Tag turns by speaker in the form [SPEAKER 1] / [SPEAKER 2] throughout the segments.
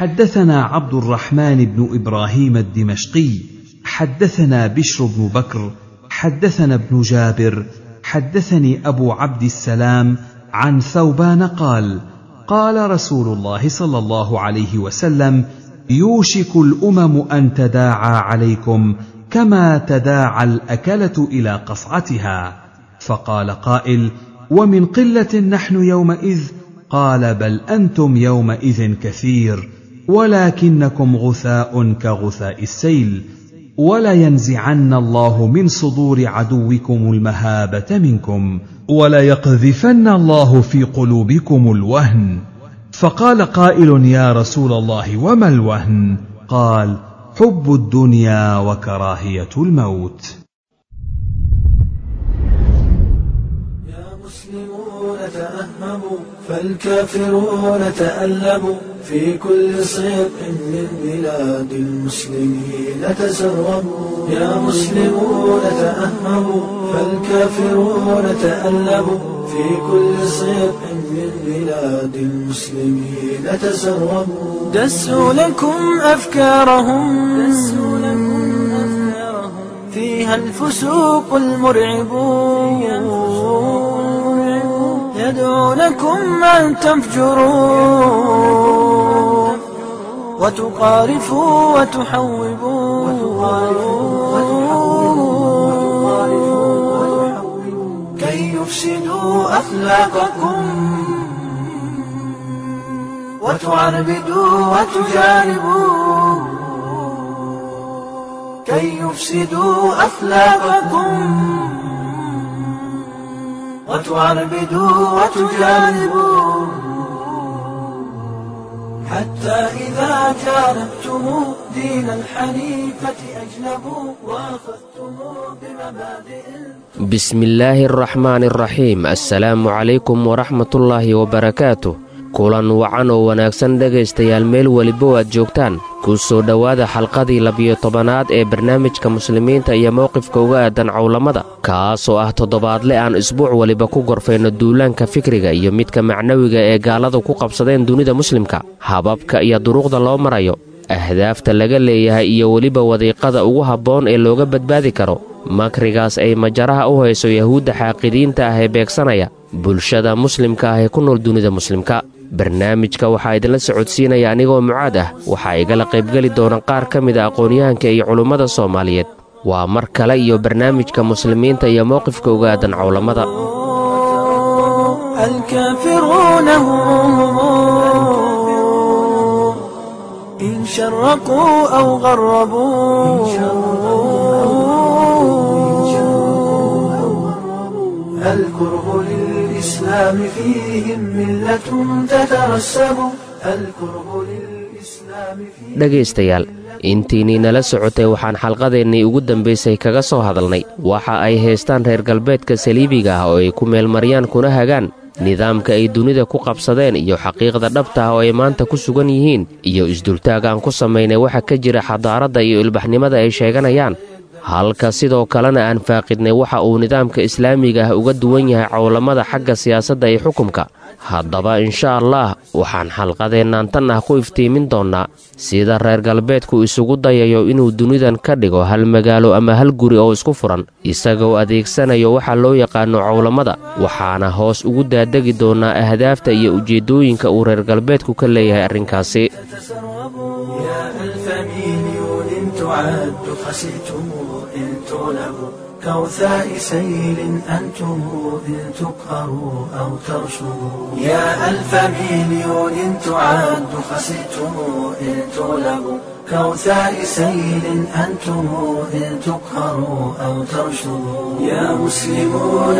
[SPEAKER 1] حدثنا عبد الرحمن بن ابراهيم الدمشقي حدثنا بشر بن بكر حدثنا ابن جابر حدثني ابو عبد السلام عن ثوبان قال قال رسول الله صلى الله عليه وسلم يوشك الامم ان تداعى عليكم كما تداعى الاكله الى قصعتها فقال قائل ومن قله نحن يومئذ قال بل انتم يومئذ كثير ولكنكم غثاء كغثاء السيل ولينزعن الله من صدور عدوكم المهابه منكم وليقذفن الله في قلوبكم الوهن فقال قائل يا رسول الله وما الوهن قال حب الدنيا وكراهيه الموت
[SPEAKER 2] المسلمون تأهبوا فالكافرون تألبوا في كل صيق من بلاد المسلمين تسربوا يا مسلمون تأهبوا فالكافرون تألبوا في كل صيق من بلاد المسلمين تسربوا دسوا لكم أفكارهم دسوا لكم أفكارهم فيها الفسوق المرعبون يدعونكم أن تفجروا وتقارفوا وتحوبوا كي يفسدوا أخلاقكم وتعربدوا وتجاربوا كي يفسدوا أخلاقكم وتعربدوا وتجانبوا حتى إذا جانبتم دين الحنيفة أجنبوا وأخذتم بمبادئ
[SPEAKER 3] بسم الله الرحمن الرحيم السلام عليكم ورحمة الله وبركاته kulan wacan oo wanaagsan dhegaystayaal meel weliba aad joogtaan ku soo dhowaada xalqadii labiyo tobanaad ee barnaamijka muslimiinta iyo mowqifka uga aadan cowlamada kaasoo ah toddobaadle aan isbuuc weliba ku gorfayno duulaanka fikriga iyo midka macnawiga ee gaaladu ku qabsadeen dunida muslimka hababka iyo duruuqda loo marayo ahdaafta laga leeyahay iyo weliba wadiiqada ugu habboon ee looga badbaadi karo makrigaas ay majaraha u hayso yahuudda xaaqidiinta ah ee beegsanaya bulshada muslimka ah ee ku nool dunida muslimka barnaamijka waxaa idinla socodsiinaya anigoo mucaad ah waxaa igala qaybgeli doona qaar ka mid a aqoon-yahanka iyo culummada soomaaliyeed waa mar kale iyo barnaamijka muslimiinta iyo mowqifka uga aadan cowlamada
[SPEAKER 2] الكافرون هم إن شرقوا أو غربوا الكره للإسلام فيهم ملة تترسب الكره للإسلام فيهم
[SPEAKER 3] dhegaystayaal intiinnii nala socotay waxaan xalqadeennii ugu dambaysay kaga soo hadalnay waxa ay haystaan reer galbeedka saliibiga ah oo ay ku meelmaryaan kuna hagaan nidaamka ay dunida ku qabsadeen iyo xaqiiqda dhabta ah oo ay maanta ku sugan yihiin iyo isdultaag aan ku samaynay waxa ka jira xadaaradda iyo ilbaxnimada ay sheeganayaan halka sidoo kalena aan faaqidnay waxa uu nidaamka islaamiga ah uga duwan yahay cowlamada xagga siyaasadda iyo xukunka haddaba insha allah waxaan xalqadeennaan tan ah ku iftiimin doonnaa sida reer galbeedku isugu dayayo inuu dunidan ka dhigo hal magaalo ama hal guri oo isku furan isagoo adeegsanayo waxa loo yaqaano cowlamada waxaana hoos ugu daadegi doonnaa ahdaafta iyo ujeeddooyinka uu reer galbeedku ka leeyahay arrinkaasi
[SPEAKER 2] يا ألف مليون تعد خسرتم إن تغلبوا كوثاء سيل أنتم إن تقهروا أو ترشدوا يا ألف مليون تعد خسرتم إن تغلبوا كوثاء سيل أنتم إن تقهروا أو ترشدوا يا مسلمون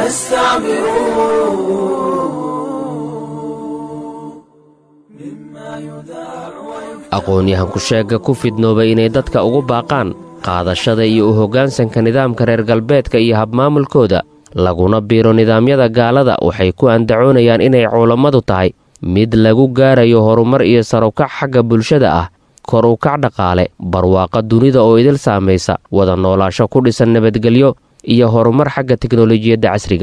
[SPEAKER 2] استعبروا مما يذاع ويكتب
[SPEAKER 3] aqoon-yahanku sheegga ku fidnooba inay dadka ugu baaqaan qaadashada iyo u hoggaansanka nidaamka reer galbeedka iyo habmaamulkooda laguna biiro nidaamyada gaalada waxay ku andacoonayaan inay culammadu tahay mid lagu gaarayo horumar iyo sarukac xagga bulshada ah kor u kac dhaqaale barwaaqa dunida oo idil saamaysa wada noolaasho ku dhisan nabadgelyo iyo horumar xagga teknolojiyadda casriga ah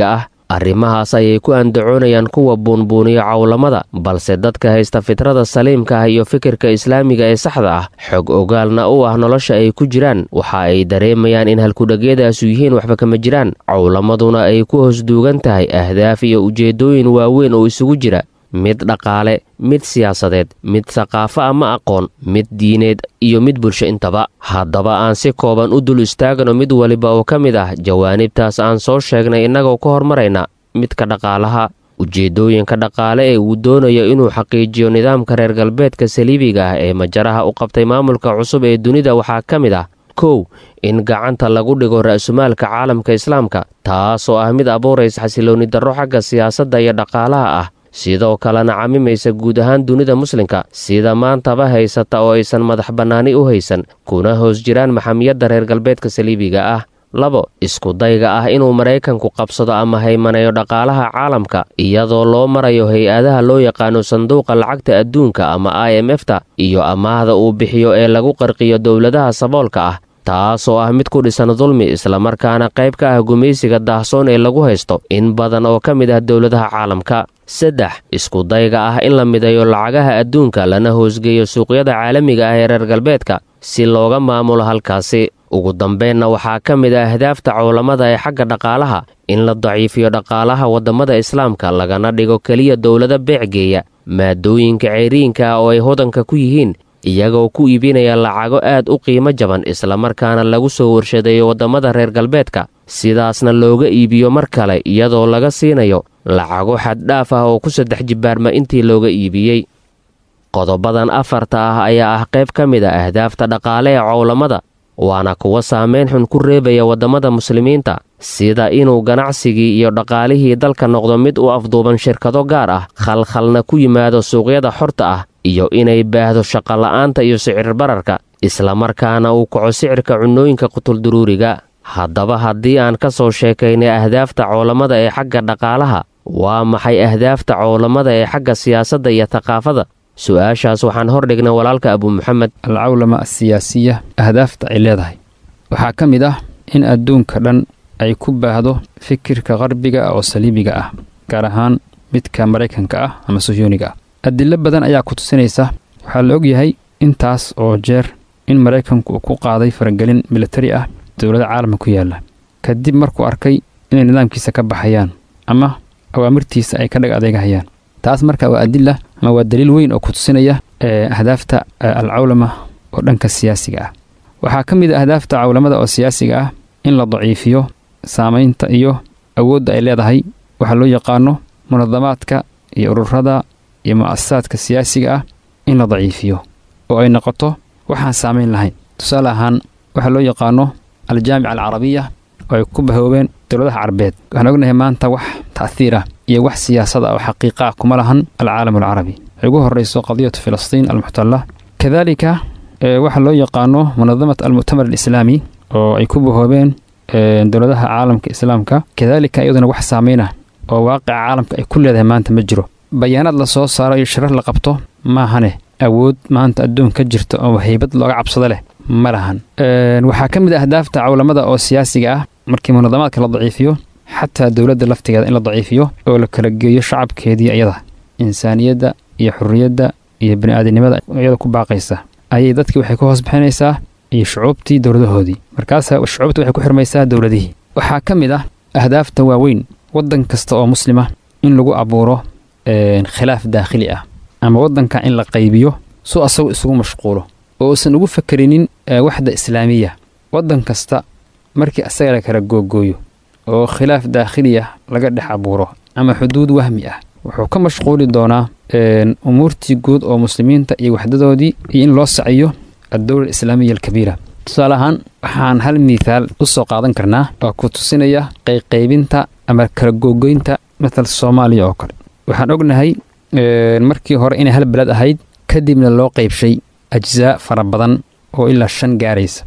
[SPEAKER 3] arrimahaas ayay ku andacoonayaan kuwa buunbuuniyo cawlamada balse dadka haysta fitrada saliimka ah iyo fikirka islaamiga ee saxda ah xog ogaalna u ah nolosha ay ku jiraan waxa ay dareemayaan in halkudhagyadaasu yihiin waxba kama jiraan cawlamaduna ay ku hoosduugan tahay ahdaaf iyo ujeeddooyin waaweyn oo isugu jira mid dhaqaale mid siyaasadeed mid saqaafo ama aqoon mid diineed iyo mid bulsho intaba haddaba aan si kooban u dul istaagno mid waliba oo ka mid ah jawaanibtaas aan soo sheegnay innagoo ka hormarayna midka dhaqaalaha ujeeddooyinka dhaqaale ee uu doonayo inuu xaqiijiyo nidaamka reer galbeedka saliibiga ah ee majaraha u qabtay maamulka cusub ee dunida waxaa ka mid ah kow in gacanta lagu dhigo ra'sumaalka caalamka islaamka taasoo ah mid abuuraysa xasiloonni darro xagga siyaasadda iyo dhaqaalaha ah sidoo kalena camimaysa guud ahaan dunida muslimka sida maantaba haysata oo aysan madax bannaani u haysan kuna hoos jiraan maxamiyadda reer galbeedka saliibiga ah labo iskudayga ah inuu maraykanku qabsado ama haymaneeyo dhaqaalaha caalamka iyadoo loo marayo hay-adaha loo yaqaano sanduuqa lacagta adduunka ama i m f ta iyo amaahda uu bixiyo ee lagu qarqiyo dowladaha saboolka ah taasoo ah mid ku dhisan dulmi islamarkaana qayb ka ah gumaysiga daahsoon ee lagu haysto in badan oo ka mid ah dowladaha caalamka saddex iskudayga ah in la mideeyo lacagaha adduunka lana hoosgeeyo suuqyada caalamiga ah ee reer galbeedka si looga maamulo halkaasi ugu dambeenna waxaa ka mid ah ahdaafta cowlamada ee xagga dhaqaalaha in la daciifiyo dhaqaalaha waddamada islaamka lagana dhigo keliya dowlada beecgeeya maadooyinka ceyriinka ah oo ay hodanka ku yihiin iyagoo ku iibinaya lacago aad u qiimo jaban islamarkaana lagu soo warshadeeyo waddamada reer galbeedka sidaasna looga iibiyo mar kale iyadoo laga siinayo lacago xaddhaaf ah oo ku saddex jibbaarma intii looga iibiyey qodobadan afarta ah ayaa ah qayb ka mid a ahdaafta dhaqaale ee cowlamada waana kuwa saameyn xun ku reebaya waddamada muslimiinta sida inuu ganacsigii iyo dhaqaalihii dalka noqdo mid u afduuban shirkado gaar ah khalkhalna ku yimaado suuqyada xorta ah iyo inay baahdo shaqola'aanta iyo sicir bararka islamarkaana uu kaco sicirka cunnooyinka qutulduruuriga haddaba haddii aan ka soo sheekaynay ahdaafta coolamada ee xagga dhaqaalaha waa maxay ahdaafta coolamada ee xagga siyaasadda iyo thaqaafada su-aashaas waxaan hordhignay walaalka abu maxamed
[SPEAKER 4] alcawlama asiyaasiya ahdaafta ay leedahay waxaa ka mid ah in adduunka dhan ay ku baahdo fikirka qarbiga oo saliibiga ah gaar ahaan midka maraykanka ah ama suhyuuniga ah adilo badan ayaa ku tusinaysa waxaa la ogyahay intaas oo jeer in maraykanku uu ku qaaday faragelin militari ah dowlada caalamka ku yaalla kadib markuu arkay inay nidaamkiisa ka baxayaan ama awaamirtiisa ay ka dhag adeegahayaan taas marka waa adila ama waa daliil weyn oo ku tusinaya ahdaafta alcawlama oo dhanka siyaasiga ah waxaa ka mid a ahdaafta cawlamada oo siyaasiga ah in la daciifiyo saamaynta iyo awoodda ay leedahay waxaa loo yaqaano munadamaadka iyo ururada iyo mu'asasaadka siyaasiga ah in la daciifiyo oo ay noqoto waxaan saamayn lahayn tusaale ahaan waxaa loo yaqaano aljaamica alcarabiya oo ay ku bahoobeen dowladaha carabeed waxaan ognahay maanta wax ta'hiir ah iyo wax siyaasad ah oo xaqiiqa ah kuma lahan alcaalam alcarabi ay ugu horrayso qadiyatu filistiin almuxtalla kadaalika waxaa loo yaqaano munadamat almu'tamar alislaami oo ay ku bahoobeen dowladaha caalamka islaamka kadaalika iyaduna wax saamayn ah oo waaqica caalamka ay ku leedahay maanta ma jiro bayaanaad la soo saaro iyo shirar la qabto maahane awood maanta adduun ka jirta oo haybad looga cabsado leh ma lahan waxaa ka mid ah ahdaafta cawlamada oo siyaasiga ah markii munadamaadka la daciifiyo xataa dowladda laftigeeda in la daciifiyo oo la kala geeyo shacabkeedii iyada insaaniyadda iyo xurriyadda iyo bini'aadinimada iyada ku baaqaysa ayay dadkii waxay ka hoos bixinaysaa iyo shucuubtii dowladahoodii markaasa shucuubta waxay ku xirmaysaa dowladihii waxaa ka mid ah ahdaafta waaweyn waddan kasta oo muslima in lagu abuuro khilaaf daakhili ah ama waddanka in la qaybiyo su asagu isugu mashquulo oo uusan ugu fakerinin waxda islaamiya waddan kasta markii asaga la kala googooyo oo khilaaf daakhili ah laga dhex abuuro ama xuduud wahmi ah wuxuu ka mashquuli doonaa umuurtii guud oo muslimiinta iyo waxdadoodii iyo in loo saciyo addowla alislaamiya alkabiira tusaale ahaan waxaan hal miithaal u soo qaadan karnaa oo ku tusinaya qayqaybinta ama kala googoynta matal soomaaliya oo kale waxaan ognahay markii hore inay hal beled ahayd kadibna loo qaybshay ajzaa fara badan oo ilaa shan gaaraysa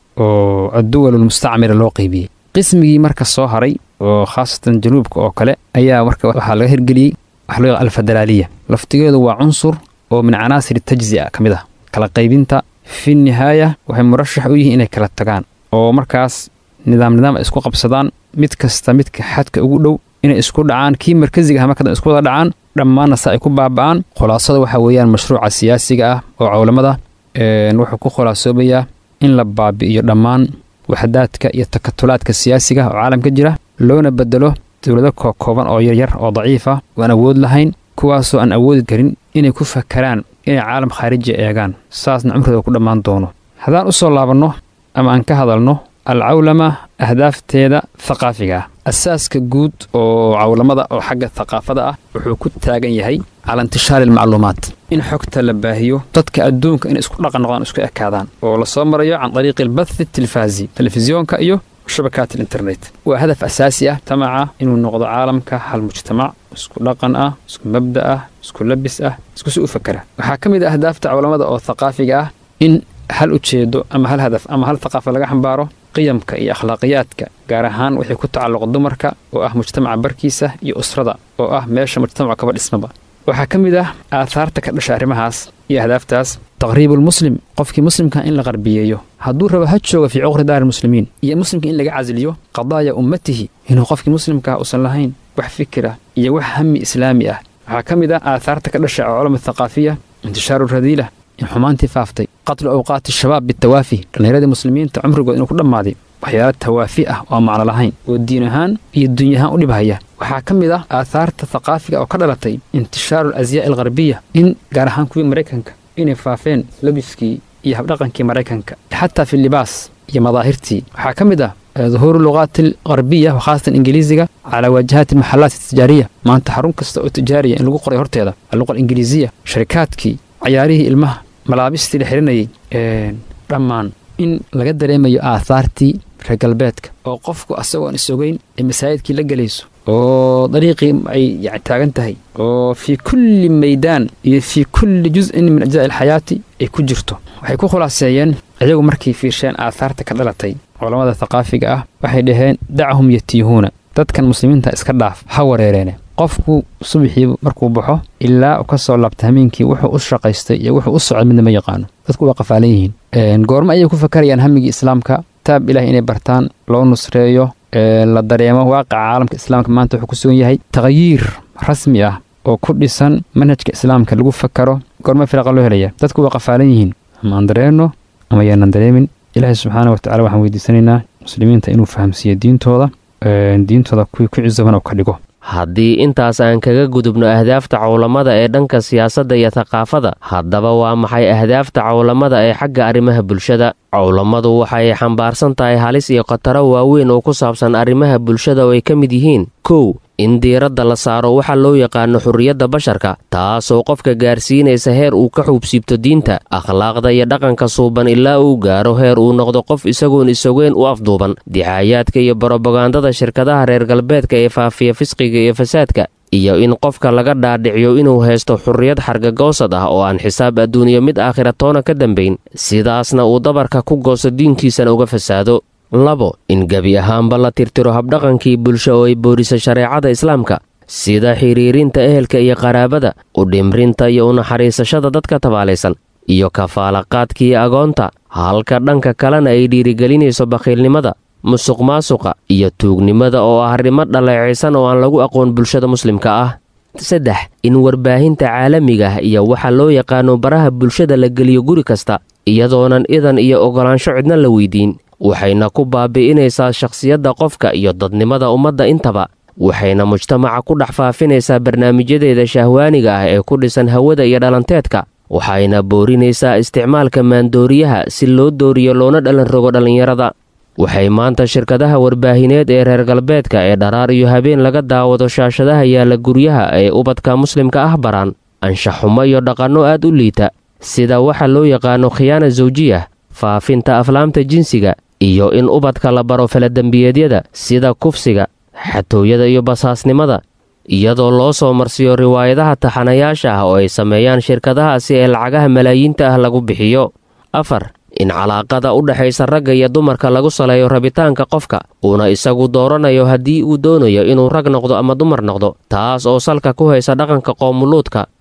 [SPEAKER 4] oo adduwalulmustacmira loo qaybiyey qismigii marka soo haray oo khaasatan januubka oo kale ayaa marka waxaa laga hirgeliyey waxa loo yaqaa alfederaaliya laftigeedu waa cunsur oo min canaasir tajzi'a ka mid ah kala qaybinta fi nihaaya waxay murashax u yihiin inay kala tagaan oo markaas nidaam nidaam ay isku qabsadaan mid kasta midka xadka ugu dhow inay isku dhacaan kii markasiga ah markadan isku wada dhacaan dhammaanna se ay ku baaba'aan khulaasada waxaa weeyaan mashruuca siyaasiga ah oo cawlamada wuxuu ku khulaasoobayaa in la baabi'iyo dhammaan waxdaadka iyo takatulaadka siyaasiga oo caalamka jira loona bedelo dowlado kookooban oo yaryar oo daciif ah oo aan awood lahayn kuwaasoo aan awoodi karin inay ku fakaraan inay caalam khaariji eegaan saasna cumrooda ku dhammaan doono haddaan u soo laabanno ama aan ka hadalno alcawlama ahdaafteeda thaqaafiga ah asaaska guud oo cawlamada oo xagga thaqaafada ah wuxuu ku taagan yahay cala intishaari almacluumaat in xogta la baahiyo dadka adduunka inay isku dhaqan noqdaan isku ekaadaan oo lasoo marayo can dariiqi albathi tilfaazi telefisyoonka iyo shabakaat alinternet waa hadaf asaasi ah tamaca inuu noqdo caalamka hal mujtamac isku dhaqan ah isku mabda ah isku labis ah isku si u fakera waxaa ka mid ah ahdaafta cawlamada oo thaqaafiga ah in hal ujeedo ama hal hadaf ama hal thaqaafa laga xambaaro qiyamka iyo akhlaaqiyaadka gaar ahaan waxay ku tacalluqa dumarka oo ah mujtamaca barkiisa iyo usrada oo ah meesha mujtamacu kaba dhismaba waxaa ka mid ah aathaarta ka dhasha arrimahaas iyo ahdaaftaas taqriibulmuslim qofkii muslimka in la qarbiyeeyo hadduu rabo ha jooga fii cuqri daari muslimiin iyo muslimka in laga casiliyo qadaaya ummatihi inuu qofkii muslimkaa uusan lahayn wax fikira iyo wax hami islaami ah waxaa ka mid ah aathaarta ka dhasha culama thaqaafiya intishaaru radiila in xumaantii faaftay qatlu awqaati shabaab bitawaafi dhallinyaradii muslimiinta cumrigood inuu ku dhammaaday waxyaalo tawaafi ah oo aan macno lahayn oo diin ahaan iyo dunya ahaan u dhibhaya waxaa ka mid ah aathaarta thaqaafiga oo ka dhalatay intishaaru alasyaa' algharbiya in gaar ahaan kuwii maraykanka inay faafeen labiskii iyo habdhaqankii maraykanka xataa fi libaas iyo madaahirtii waxaa ka mid ah duhuuru luqaati algharbiya khaasatan ingiliisiga calaa waajahaati almaxalaat altijaariya maanta xarun kasta oo tijaariya in lagu qoray horteeda alluqa alingiliisiya sharikaadkii cayaarihii ilmaha malaabistii la xirinayay dhammaan in laga dareemayo aathaartii reer galbeedka oo qofku asagoon isogeyn ay masaajidkii la gelayso oo dariiqii ay yani taagan tahay oo fii kulli maydaan iyo fii kulli jus-in min ajzaa'i alxayaati ay ku jirto waxay ku khulaaseeyeen iyagu markay fiirsheen aathaarta ka dhalatay culammada thaqaafiga ah waxay dhaheen dacahum yatiihuuna dadkan muslimiinta iska dhaaf ha wareereene qofku subaxii markuu baxo ilaa uu ka soo laabta hameenkii wuxuu u shaqaystay iyo wuxuu u socday midna ma yaqaano dadku waa qafaalan yihiin goormo ayay ku fakarayaan hamigii islaamka kitaab ilaah inay bartaan loo nusreeyo la dareemo waaqaca caalamka islaamka maanta wuxuu ku sugan yahay taqyiir rasmi ah oo ku dhisan manhajka islaamka lagu fakaro goormo firaqa loo helaya dadku waa qafaalan yihiin ama aan dareenno ama yaanan dareemin ilaahay subxaana watacala waxaan weydiisanaynaa muslimiinta inuu fahamsiiyo diintooda diintooda kuwii ku cisaban oo ka dhigo
[SPEAKER 3] haddii intaas aan kaga gudubno ahdaafta cawlamada ee dhanka siyaasadda iyo thaqaafada haddaba waa maxay ahdaafta cawlamada ee xagga arrimaha bulshada cawlamadu waxay xambaarsan tahay halis iyo khataro waaweyn oo ku saabsan arrimaha bulshada oo ay ka mid yihiin kow in diiradda la saaro waxa loo yaqaano xurriyadda basharka taasoo qofka gaarsiinaysa heer uu ka xuubsiibto diinta akhlaaqda iyo dhaqanka suuban ilaa uu gaaro heer uu noqdo qof isagoon isogeyn u afduuban dicaayaadka iyo barobagandada shirkadaha reer galbeedka ee faafiya fisqiga iyo fasaadka iyo in qofka laga dhaadhiciyo inuu haysto xurriyad xargagoosad ah oo aan xisaab adduuniyo mid aakhira toona ka dambayn sidaasna uu dabarka ku gooso diinkiisana uga fasaado labo in gebi ahaanba la tirtiro habdhaqankii bulsho oo ay boodhisa shareecada islaamka sida xidhiirinta ehelka iyo qaraabada u dhimrinta iyo unaxariisashada dadka tabaalaysan iyo kafaalaqaadkii agoonta halka dhanka kalena ay dhiirigelinayso bakhiilnimada musuq maasuqa iyo tuugnimada oo ah arrimo dhaleecaysan oo aan lagu aqoon bulshada muslimka ah saddex in warbaahinta caalamiga ah iyo waxa loo yaqaano baraha bulshada la geliyo guri kasta iyadoonan idan iyo ogolaansho cidna la weydiin waxayna ku baabi'inaysaa shakhsiyadda qofka iyo dadnimada ummadda intaba waxayna mujtamaca ku dhex faafinaysaa barnaamijyadeeda shahwaaniga ah ee ku dhisan hawada iyo dhalanteedka waxayna boorinaysaa isticmaalka maandooriyaha si loo dooriyo loona dhalan rogo dhallinyarada waxay maanta shirkadaha warbaahineed ee reer galbeedka ee dharaar iyo habeen laga daawado shaashadaha yaalla guryaha ee ubadka muslimka ah baraan anshaxumo iyo dhaqanno aad u liita sida waxa loo yaqaano khiyaana sawjiyah faafinta aflaamta jinsiga iyo in ubadka la baro faladembiyeedyada sida kufsiga xatooyada iyo basaasnimada iyadoo loo soo marsiyo riwaayadaha taxanayaasha ah oo ay sameeyaan shirkadahaasi ee lacagaha malaayiinta ah lagu bixiyo afar in calaaqada u dhexaysa ragga iyo dumarka lagu saleeyo rabitaanka qofka uuna isagu dooranayo haddii uu doonayo inuu rag noqdo ama dumar noqdo taas oo salka ku haysa dhaqanka qoomuluudka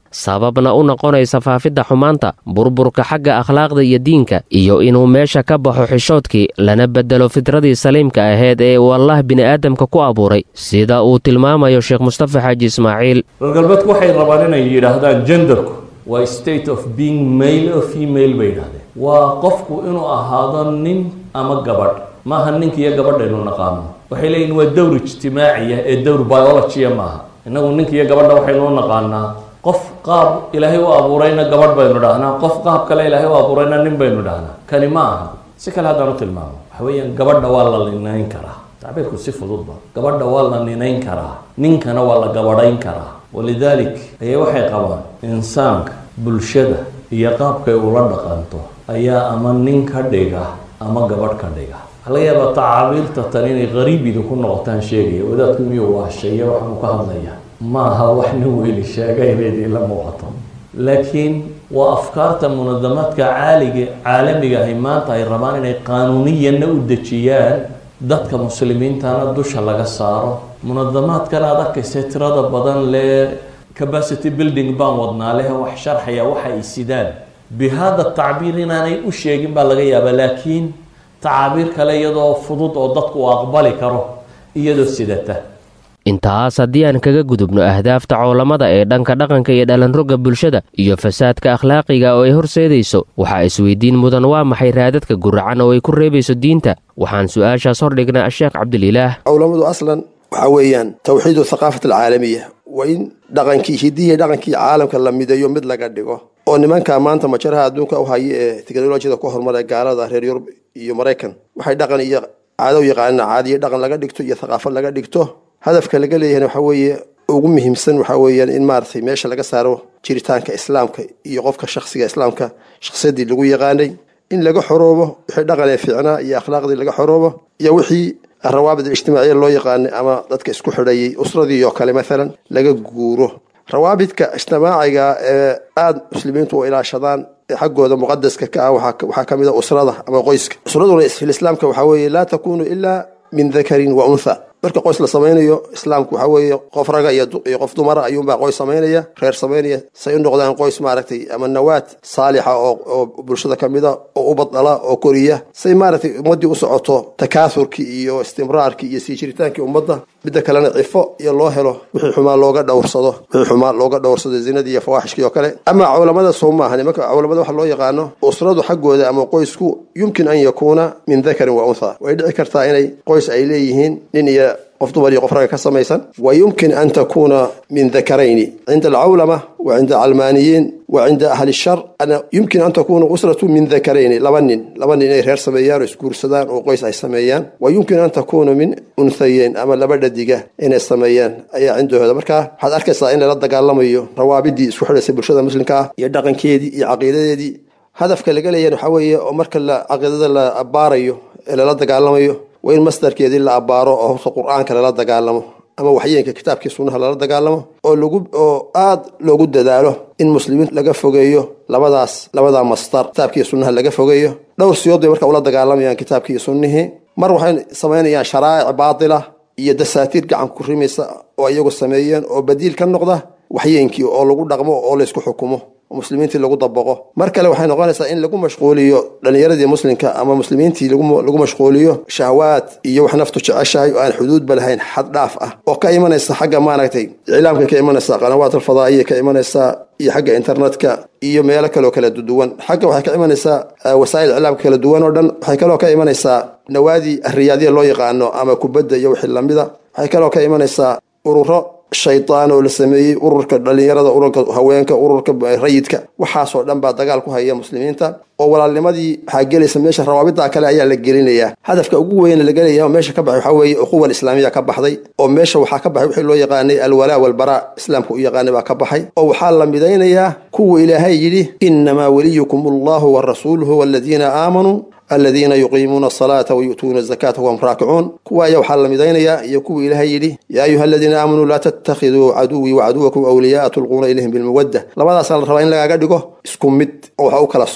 [SPEAKER 3] sababna u noqonaysa faafidda xumaanta burburka xagga akhlaaqda iyo diinka iyo inuu meesha ka baxo xishoodkii lana beddelo fitradii saliimka ahayd ee uu allah bini'aadamka ku abuuray sida uu tilmaamayo sheekh mustafa xaaji ismaaciil
[SPEAKER 5] reer galbeedku waxay rabaan inay yidhaahdaan genderku waa state of being male o female bay yidhahdeen waa qofku inuu ahaado nin ama gabadh maaha ninka iyo gabadhaynu naqaano waxay leeyihin waa dowr ijtimaaciya ee dowr biologiya maaha innagu ninka iyo gabadha waxaynuu naqaanaa qof qaab ilaahay u abuurayna gabadh baynu dhahnaa qof qaab kale ilaahay u abuurayna nin baynu dhahnaa kani ma aha si kale haddaan u tilmaamo waxa weeyaan gabadha waa la ninayn karaa tacbiirku si fududba gabadha waa la ninayn karaa ninkana waa la gabadhayn karaa walidaalik ayay waxay qabaan insaanka bulshada iyo qaabkay ula dhaqanto ayaa ama nin ka dhiga ama gabadh ka dhiga waxaa laga yaabaa tacaabiirta tan inay qariib idinku noqotaan sheegaya wadaadku miyuu waasheeye waxaanu ka hadlaya ma aha wax nin weyli sheegay bay idinla muuqato laakiin waa afkaarta munadamaadka caaliga caalamiga ahi maanta ay rabaan inay qaanuuniyanna u dejiyaan dadka muslimiintana dusha laga saaro munadamaadkan aad arkaysa tirada badan lee capacity building baan wadnaa leh wax sharxaya waxa ay sidaan bihada tacbiir inaanay u sheegin baa laga yaabaa laakiin tacaabiir kale iyadoo fudud oo dadku uu aqbali karo iyadoo sidata
[SPEAKER 3] intaas haddii aan kaga gudubno ahdaafta coolamada ee dhanka dhaqanka iyo dhalanrogga bulshada iyo fasaadka akhlaaqiga oo ay horseedayso waxaa isweydiin mudan waa maxay raadadka guracan oo ay ku reebayso diinta waxaan su-aashaas hordhignay asheekh cabdililaah
[SPEAKER 6] cawlamadu aslan waxaa weeyaan tawxiidu thaqaafat alcaalamiya waa in dhaqankii hidiya dhaqankii caalamka la mideeyo mid laga dhigo oo nimanka maanta majaraha adduunka u haya ee teknolojiyada ku horumara gaalada reer yurub iyo maraykan waxay dhaqan iyo caado u yaqaanaan caadiyo dhaqan laga dhigto iyo thaqaafad laga dhigto hadafka laga leeyahayna waxaa weeye ugu muhiimsan waxaa weeyaan in maaragtay meesha laga saaro jiritaanka islaamka iyo qofka shakhsiga islaamka shakhsiyaddii lagu yaqaanay in laga xoroobo wixii dhaqan ee fiicnaa iyo akhlaaqdii laga xoroobo iyo wixii rawaabid alijtimaaciya loo yaqaanay ama dadka isku xidhayay usradii oo kale maalan laga guuro rawaabidka ijtimaaciga ee aada muslimiintu u ilaashadaan ee xaggooda muqadaska ka ah waxaa ka mid a usrada ama qoyska usraduna filislaamka waxaa weeye laa takunu ilaa min dakarin wa untha marka qoys la samaynayo islaamku waxaa weeye qof raga iyo qof dumara ayuunbaa qoys samaynaya reer samaynaya say u noqdaan qoys maaragtay ama nawaad saalixa oo bulshada ka mida oo ubadala oo koriya say maaragtay ummaddii u socoto takaasurkii iyo istimraarkii iyo sii jiritaankii ummadda midda kalena cifo iyo loo helo wixii xumaa looga dhowrsado wixii xumaa looga dhowrsado zinadii iyo fawaaxishkii oo kale ama cawlamada soo maaha nimanka cawlamada waxa loo yaqaano usradu xaggooda ama qoysku yumkin an yakuuna min dakarin wa untha way dhici kartaa inay qoys ay leeyihiin nin iyo qof dumar iyo qof raga ka samaysan wa yumkin an takuuna min dakarayni cinda alcawlama wa cinda almaaniyiin wa cinda ahli shar yumkin an takuuna usratu min dakarayni laba nin laba nin inay reer sameeyaan oo isguursadaan oo qoys ay sameeyaan wa yumkin an takuuna min unhayeyn ama laba dhadiga inay sameeyaan ayaa cindahooda marka waxaad arkaysaa in lala dagaalamayo rawaabidii isku xidhaysay bulshada muslimka ah iyo dhaqankeedii iyo caqiidadeedii hadafka laga leeyahan waxaa weeye oo marka la caqiidada la abbaarayo ee lala dagaalamayo waa in masdarkeedii la abbaaro oo horta qur-aanka lala dagaalamo ama waxyeenka kitaabkii sunnaha lala dagaalamo oo lagu oo aad loogu dadaalo in muslimiin laga fogeeyo labadaas labadaa masdar kitaabkii sunnaha laga fogeeyo dhowr siyood bay marka ula dagaalamayaan kitaabkii sunnihii mar waxay samaynayaan sharaa'ic baatila iyo dasaatiir gacan ku rimaysa oo iyagu sameeyeen oo badiil ka noqda waxyeenkii oo lagu dhaqmo oo laysku xukumo muslimiintii lagu dabaqo mar kale waxay noqonaysaa in lagu mashquuliyo dhallinyaradii muslimka ama muslimiintii lagu mashquuliyo shahwaad iyo wax naftu jeceshahay oo aan xuduudba lahayn xad dhaaf ah oo ka imanaysa xagga maaragtay iclaamka ka imanaysa qanawaat alfadaa'iya ka imanaysa iyo xagga internetka iyo meelo kaleo kala duwan xagga waxay ka imanaysaa wasaa'il iclaamka kala duwan oo dhan waxay kaloo ka imanaysaa nawaadii riyaadiya loo yaqaano ama kubadda iyo wixii lamida waxay kaloo ka imanaysaa ururo shaydaan oo la sameeyey ururka dhallinyarada ururka haweenka ururka rayidka waxaasoo dhan baa dagaal ku haya muslimiinta oo walaalnimadii waxaa gelaysa meesha rawaabida kale ayaa la gelinayaa hadafka ugu weyn laga leeyahay oo meesha ka baxay waxaa weeye uquwa islaamiya ka baxday oo meesha waxaa ka baxay wixii loo yaqaanay alwalaa walbaraa islaamka u yaqaanay baa ka baxay oo waxaa la midaynayaa kuwa ilaahay yidhi inamaa weliyukum allahu wa rasuuluhu waladiina aamanuu aladiina yuqiimuuna asalaata wayu'tuuna azakaata wahum raakicuun kuwa ayaa waxaa la midaynayaa iyo kuwa ilaahay yidhi yaa ayuha aladiina aamanuu laa tattakhiduu caduwii wacaduwakum awliyaaa tulquuna ilayhim bilmawadda labadaasaa la rabaa in lagaaga dhigo isku mid oo waxa u kala soconayn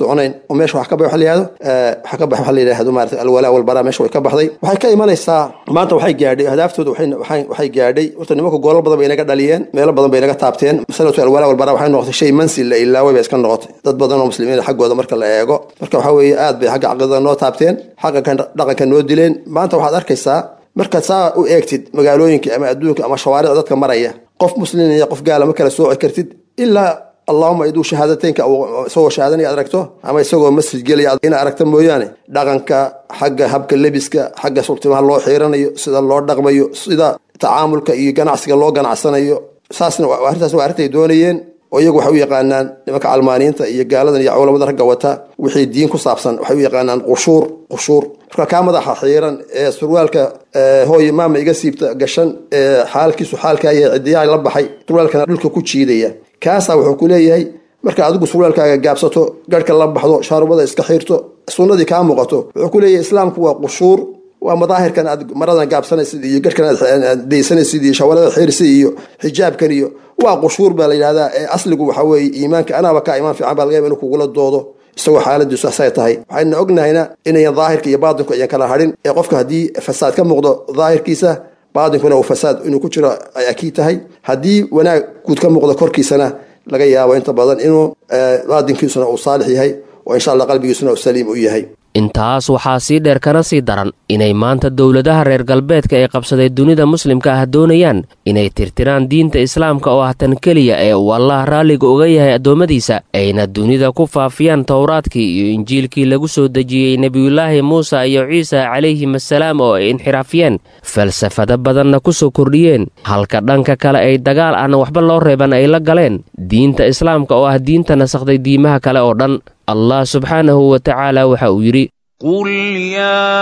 [SPEAKER 6] oo meesha wax ka baxay waxa la yihahdo waxa ka baxay waxa la yidhahdo maarata alwalaa walbaraa meesha way ka baxday waxay ka imanaysaa maanta waxay gaadhay ahdaaftood waxay gaadhay horta nimanka goolal badan bay inaga dhaliyeen meelo badan bay inaga taabteen masalatu alwalaa walbaraa waxay noqotay shay mansil la ilaaway bay iska noqotay dad badan oo muslimiin xaggooda marka la eego marka waxa weeye aad bay xagga caqidada noo taabteen xagga dhaqanka noo dileen maanta waxaad arkaysaa markaad saa u eegtid magaalooyinka ama adduunka ama shawaaricda dadka maraya qof muslin iyo qof gaala ma kala sooci kartid ilaa allahuma iduu shahaadateynka isagoo shahaadanaya ad aragto ama isagoo masjid gelaya ina aragta mooyaane dhaqanka xagga habka lebiska xagga sultimaha loo xiiranayo sida loo dhaqmayo sida tacaamulka iyo ganacsiga loo ganacsanayo saasna arrintaas waa arrintay doonayeen oo iyagu waxay u yaqaanaan nimanka calmaaniinta iyo gaaladan iyo culamada ragga wata wixii diin ku saabsan waxay u yaqaanaan qushuur qushuur marka kaa madaxa xiiran ee surwaalka hooye maama iga siibta gashan ee xaalkiisu xaalkaa yahay cidiyaha la baxay surwaalkana dhulka ku jiidaya kaasaa wuxuu ku leeyahay marka adigu surwaalkaaga gaabsato garhka la baxdo shaarubada iska xiirto sunnadii kaa muuqato wuxuu ku leeyahay islaamku waa qushuur waa madaahirkan aad maradan gaabsanaysid iyo garhkan aad daysanaysid iyo shawarada xiirsid iyo xijaabkan iyo waa qushuur baa la yidhahdaa ee asligu waxa weeye iimaanka anaaba kaa imaan fiican baa laga yaba inuu kugula doodo isagoo xaaladiisu asay tahay waxayna ognahayna inayan daahirka iyo baatinku ayan kala hadhin ee qofka haddii fasaad ka muuqdo daahirkiisa baatinkuna uu fasaad inuu ku jiro ay akiid tahay haddii wanaag guud ka muuqdo korkiisana laga yaabo inta badan inuu baatinkiisuna uu saalix yahay oo insha allah qalbigiisuna uu saliim u yahay
[SPEAKER 3] intaas waxaa sii dheer kana sii daran inay maanta dowladaha reer galbeedka ee qabsaday dunida muslimka ah doonayaan inay tirtiraan diinta islaamka oo ah tan keliya ee uu allah raalliga uga yahay addoommadiisa ayna dunida ku faafiyaan towraadkii iyo injiilkii lagu soo dejiyey nebiyulaahi muuse iyo ciisa calayhim assalaam oo ay inxiraafiyeen falsafado badanna ku soo kordhiyeen halka dhanka kale ay dagaal ahna waxba loo reeban ay la galeen diinta islaamka oo ah diinta nasakhday diimaha kale oo dhan allah subxaanahu wa tacaala waxa uu yidhi
[SPEAKER 7] قل يا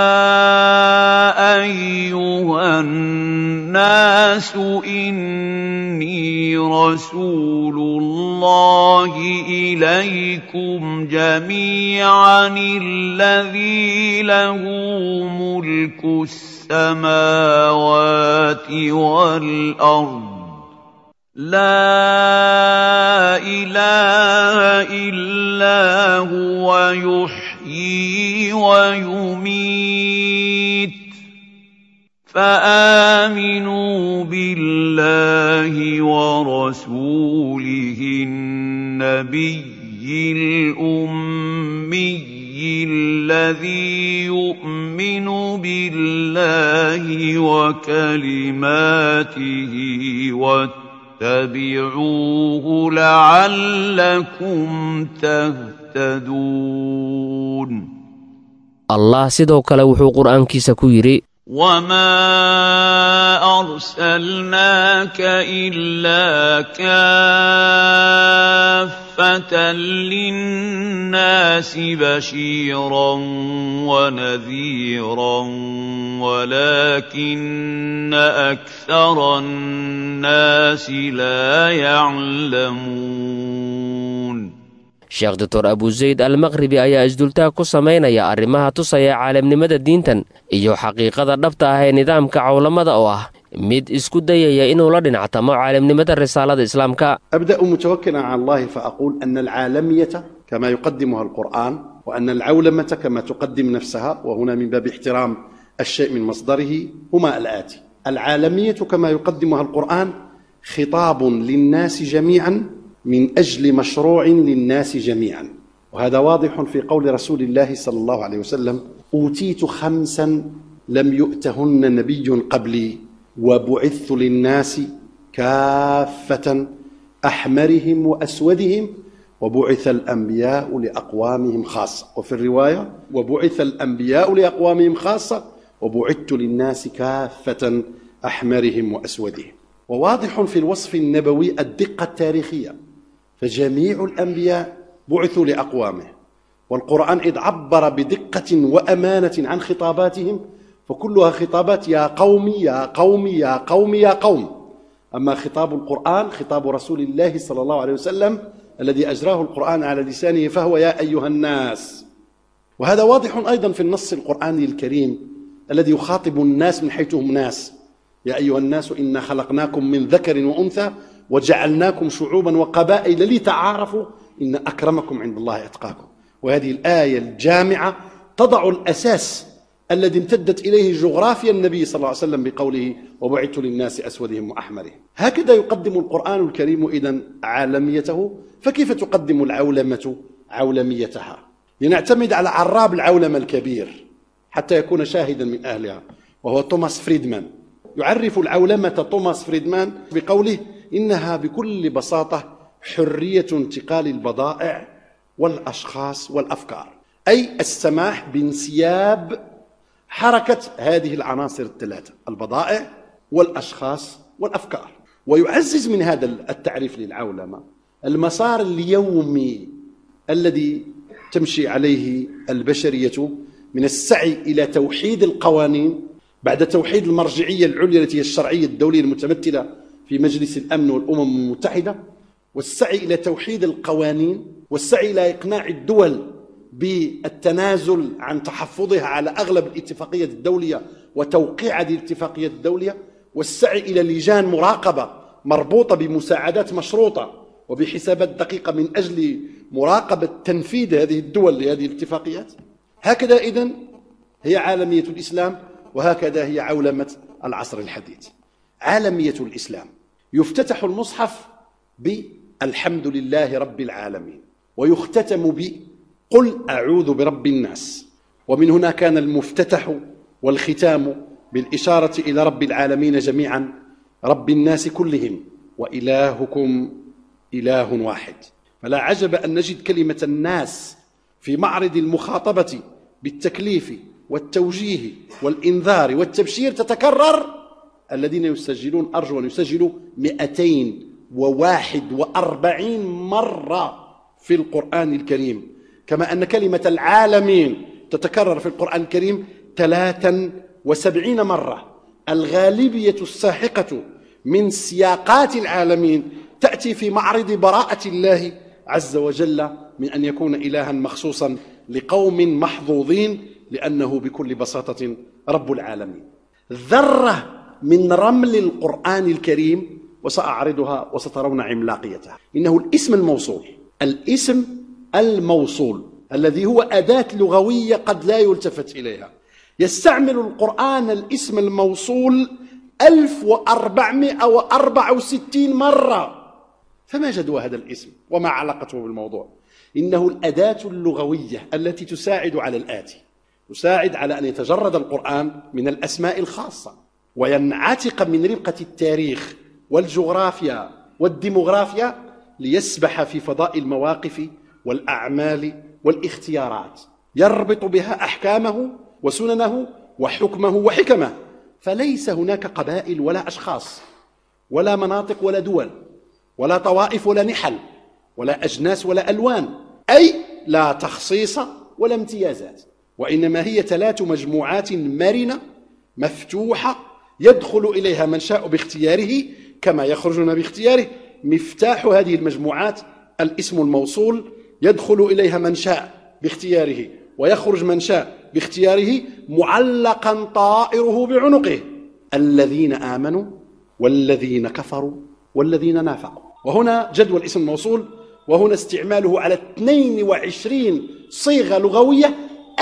[SPEAKER 7] أيها الناس إني رسول الله إليكم جميعا الذي له ملك السماوات والأرض لا إله إلا هو يحيي ويميت فآمنوا بالله ورسوله النبي الأمي الذي يؤمن بالله وكلماته واتبعوه لعلكم تهتدون
[SPEAKER 3] allah sidoo kale wuxuu qur'aankiisa ku yidhi
[SPEAKER 7] وما أرسلناك إلا كافة للناس بشيرا ونذيرا ولكن أكثر الناس لا يعلمون
[SPEAKER 3] sheekh doctor abuzayd almaqhribi ayaa isdultaag ku samaynaya arrimaha tusaya caalamnimada diintan iyo xaqiiqada dhabta ah ee nidaamka cawlamada oo ah mid isku dayaya inuu la dhinactamo caalamnimada risaalada islaamka
[SPEAKER 8] أبدأ متوكلا على الله فأقول أن العالمية كما يقدمها القرآن وأن العولمة كما تقدم نفسها وهنا من باب احترام الشيء من مصدره هما الآتي العالمية كما يقدمها القرآن خطاب للناس جميعا من أجل مشروع للناس جميعا وهذا واضح في قول رسول الله صلى الله عليه وسلم أوتيت خمسا لم يؤتهن نبي قبلي وبعثت للناس كافة أحمرهم وأسودهم وبعث الأنبياء لأقوامهم خاصة وفي الرواية وبعث الأنبياء لأقوامهم خاصة وبعثت للناس كافة أحمرهم وأسودهم وواضح في الوصف النبوي الدقة التاريخية فجميع الأنبياء بعثوا لأقوامه والقرآن إذ عبر بدقة وأمانة عن خطاباتهم فكلها خطابات يا قومي يا قومي يا قومي يا قوم أما خطاب القرآن خطاب رسول الله صلى الله عليه وسلم الذي أجراه القرآن على لسانه فهو يا أيها الناس وهذا واضح أيضا في النص القرآني الكريم الذي يخاطب الناس من حيث هم ناس يا أيها الناس إنا خلقناكم من ذكر وأنثى وجعلناكم شعوبا وقبائل لتعارفوا إن أكرمكم عند الله أتقاكم وهذه الآية الجامعة تضع الأساس الذي امتدت إليه جغرافيا النبي صلى الله عليه وسلم بقوله وبعثت للناس أسودهم وأحمرهم هكذا يقدم القرآن الكريم إذا عالميته فكيف تقدم العولمة عولميتها لنعتمد على عراب العولمة الكبير حتى يكون شاهدا من أهلها وهو توماس فريدمان يعرف العولمة توماس فريدمان بقوله إنها بكل بساطة حرية انتقال البضائع والأشخاص والأفكار أي السماح بانسياب حركة هذه العناصر الثلاثة البضائع والأشخاص والأفكار ويعزز من هذا التعريف للعولمة المسار اليومي الذي تمشي عليه البشرية من السعي إلى توحيد القوانين بعد توحيد المرجعية العليا التي هي الشرعية الدولية المتمثلة في مجلس الأمن والأمم المتحدة والسعي إلى توحيد القوانين والسعي إلى إقناع الدول بالتنازل عن تحفظها على أغلب الاتفاقيات الدولية وتوقيع هذه الاتفاقيات الدولية والسعي إلى لجان مراقبة مربوطة بمساعدات مشروطة وبحسابات دقيقة من أجل مراقبة تنفيذ هذه الدول لهذه الاتفاقيات هكذا إذن هي عالمية الإسلام وهكذا هي عولمة العصر الحديث عالمية الإسلام يفتتح المصحف بالحمد لله رب العالمين ويختتم بقل أعوذ برب الناس ومن هنا كان المفتتح والختام بالإشارة إلى رب العالمين جميعا رب الناس كلهم وإلهكم إله واحد فلا عجب أن نجد كلمة الناس في معرض المخاطبة بالتكليف والتوجيه والإنذار والتبشير تتكرر الذين يسجلون أرجو أن يسجلوا 241 مرة في القرآن الكريم كما أن كلمة العالمين تتكرر في القرآن الكريم 73 مرة الغالبية الساحقة من سياقات العالمين تأتي في معرض براءة الله عز وجل من أن يكون إلها مخصوصا لقوم محظوظين لأنه بكل بساطة رب العالمين ذرة من رمل القرآن الكريم وسأعرضها وسترون عملاقيتها إنه الاسم الموصول الاسم الموصول الذي هو أداة لغوية قد لا يلتفت إليها يستعمل القرآن الاسم الموصول 1464 مرة فما جدوى هذا الاسم وما علاقته بالموضوع إنه الأداة اللغوية التي تساعد على الآتي تساعد على أن يتجرد القرآن من الأسماء الخاصة وينعتق من ربقة التاريخ والجغرافيا والديموغرافيا ليسبح في فضاء المواقف والأعمال والاختيارات يربط بها أحكامه وسننه وحكمه وحكمه فليس هناك قبائل ولا أشخاص ولا مناطق ولا دول ولا طوائف ولا نحل ولا أجناس ولا ألوان أي لا تخصيص ولا امتيازات وإنما هي ثلاث مجموعات مرنة مفتوحة يدخل إليها من شاء باختياره كما يخرجون باختياره مفتاح هذه المجموعات الاسم الموصول يدخل إليها من شاء باختياره ويخرج من شاء باختياره معلقا طائره بعنقه الذين آمنوا والذين كفروا والذين نافقوا وهنا جدول اسم الموصول وهنا استعماله على 22 صيغة لغوية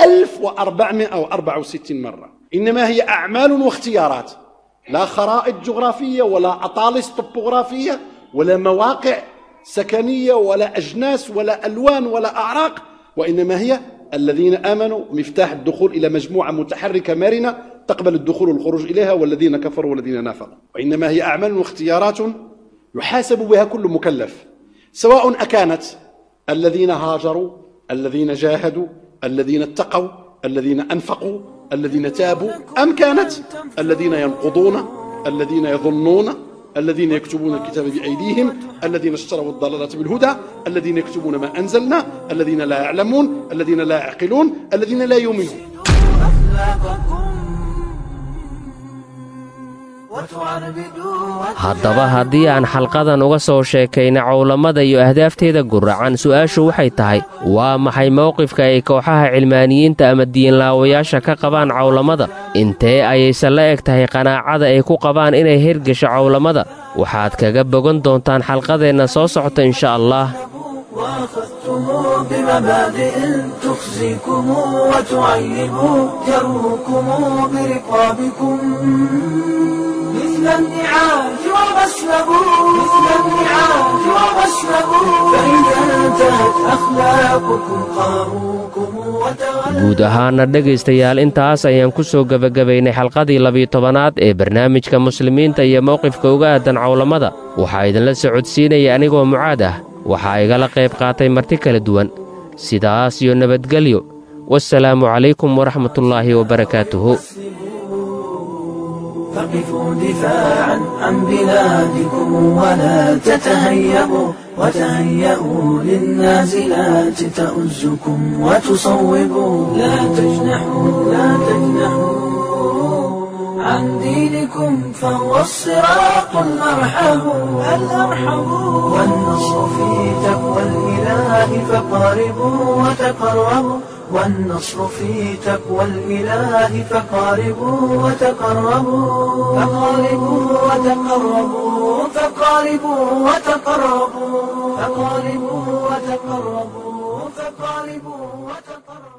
[SPEAKER 8] 1464 مرة إنما هي أعمال واختيارات لا خرائط جغرافية ولا أطالس طبوغرافية ولا مواقع سكنية ولا أجناس ولا ألوان ولا أعراق وإنما هي الذين آمنوا مفتاح الدخول إلى مجموعة متحركة مرنة تقبل الدخول والخروج إليها والذين كفروا والذين نافقوا وإنما هي أعمال واختيارات يحاسب بها كل مكلف سواء أكانت الذين هاجروا الذين جاهدوا الذين اتقوا الذين أنفقوا الذين تابوا أم كانت الذين ينقضون الذين يظنون الذين يكتبون الكتاب بأيديهم الذين اشتروا الضلالة بالهدى الذين يكتبون ما أنزلنا الذين لا يعلمون الذين لا يعقلون الذين لا يؤمنون
[SPEAKER 3] haddaba haddii aan xalqadan uga soo sheekayna cowlamada iyo ahdaafteeda guracan su'aashu waxay tahay waa maxay mowqifka ay kooxaha cilmaaniyiinta ama diinlaawayaasha ka qabaan cowlamada intee ayayse la eg tahay qanaacada ay ku qabaan inay hergesho cowlamada waxaad kaga bogan doontaan xalqadeenna soo socota insha allah
[SPEAKER 2] وأخذتم بمبادئ تخزيكم وتعيب جروكم برقابكم مثل النعاج وغسلوا مثل النعاج وغسلوا فإذا انتهت أخلاقكم قاروكم
[SPEAKER 3] guud ahaana dhegaystayaal intaas ayaan ku soo gebagabaynay xalqadii labiyo tobanaad ee barnaamijka muslimiinta iyo mowqifka uga aadan cawlamada waxaa idinla socodsiinaya anigoo mucaad ah waxaa igala qayb qaatay marti kala duwan sidaas iyo nabadgelyo wasalaamu calaykum waraxmatullaahi wabarakaatuhu
[SPEAKER 2] فقفوا دفاعا عن بلادكم ولا تتهيبوا وتهيئوا للنازلات تؤزكم وتصوبوا لا تجنحوا لا تجنحوا عن دينكم فهو الصراط الأرحم الأرحم والنصر في تقوى الإله فقاربوا وتقربوا والنصر في تقوى الإله فقاربوا وتقربوا فقاربوا وتقربوا فقاربوا وتقربوا فقاربوا وتقربوا فقاربوا وتقربوا